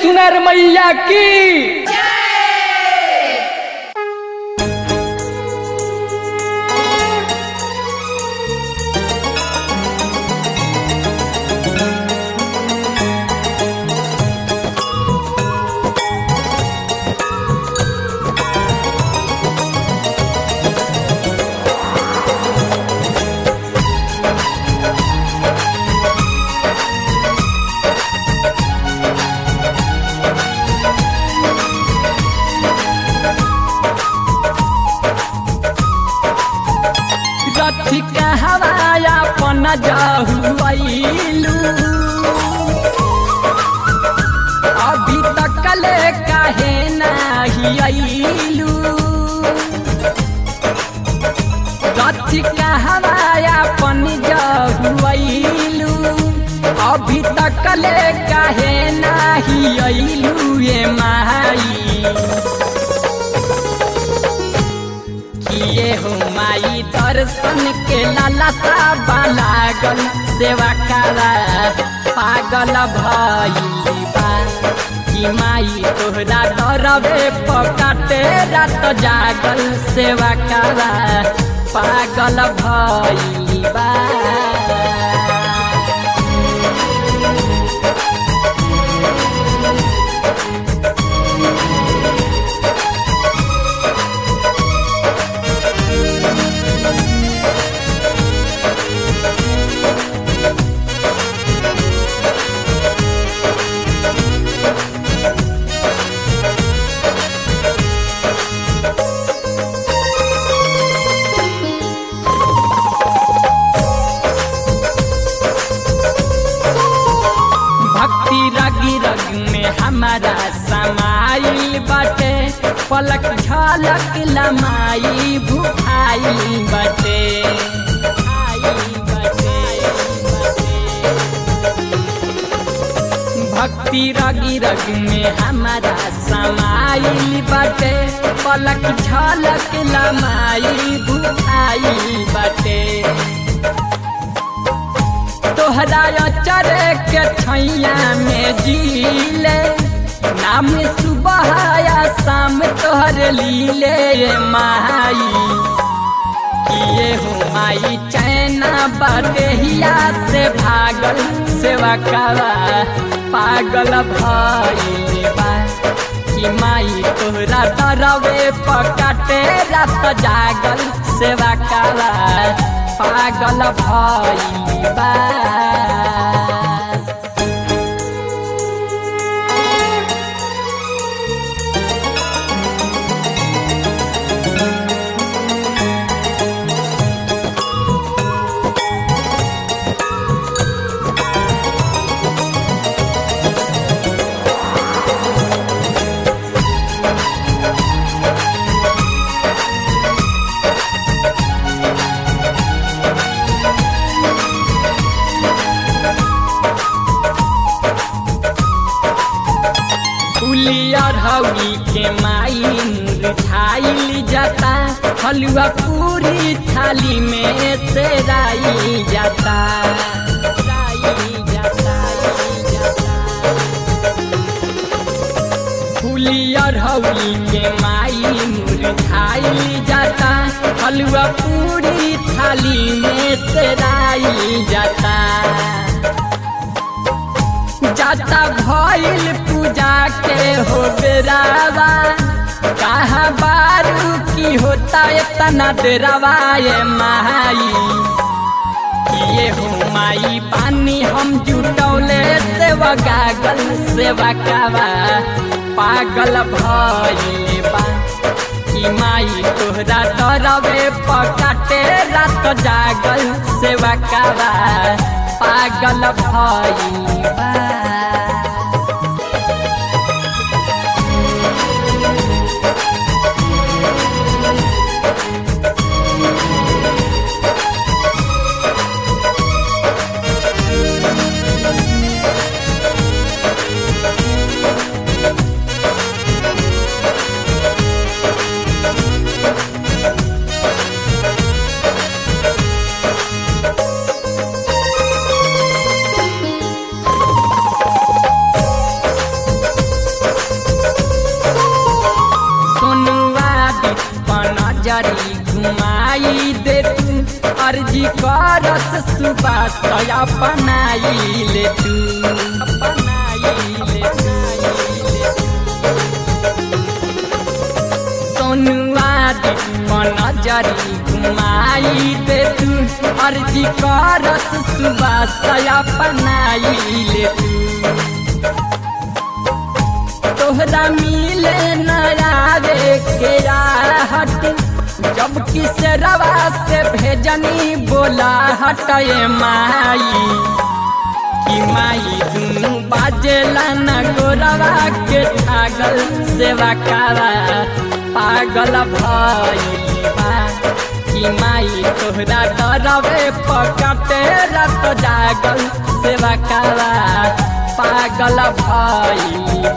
सुनर मैया की रथी कहवाया पन जहुआइलू अभी तक ले काहे नाही आइलू रथी कहवाया पन जहुआइलू अभी तक ले काहे नाही आइलू ये माई किए हो माई दर्शन के लालसा लागल सेवा करा पागल भइली बा कि माई तोहरा डरबे पकाटे रात जागल सेवा करा पागल भइली बा भक्ति रगी रग में हमारा समाइल बाटे पलक झलक लमाई भुखाई बाटे भक्ति रगी रग में हमारा समाइल बाटे पलक झलक लमाई भुखाई बाटे तोहरा चरे के छैया में जीले नाम सुबह या शाम तोहर लीले माई किए हो माई चैना बदेहिया से भागल सेवा करा पागल भइल बा कि माई तोहरा डरवे पकाटे रात जागल सेवा करा पागल भइल बा उलियर हौली के माई मुरझाइल जाता हलुआ पूरी थाली में तेराई जाता फुलियर हौली के माई मुरझाइल जाता हलुआ पूरी थाली में तेराई जाता जाता भइल पूजा के हो बेरावा कहा बारू की होता इतना डेरावा ये माई किए हो माई पानी हम जुटौले सेवा गागल सेवा कावा पागल भइल बा कि माई तोहरा डरवे पकाटे रात जागल सेवा कावा पागल भइल बा नजरी घुमाई दे तू अर्जी करस सुबास अपनाई ले तू अपनाई ले सोनुआ दीपन नजरी घुमाई दे तू अर्जी करस सुबास अपनाई ले तू तोहरा मिले नयावे के हट जब किस रवा से भेजनी बोला हटे माई कि माई दुनू बाजेला न गोरवा के छागल सेवा कावा पागल भइल बा कि माई तोहरा डरवे पकटे रत जागल सेवा कावा पागल भइल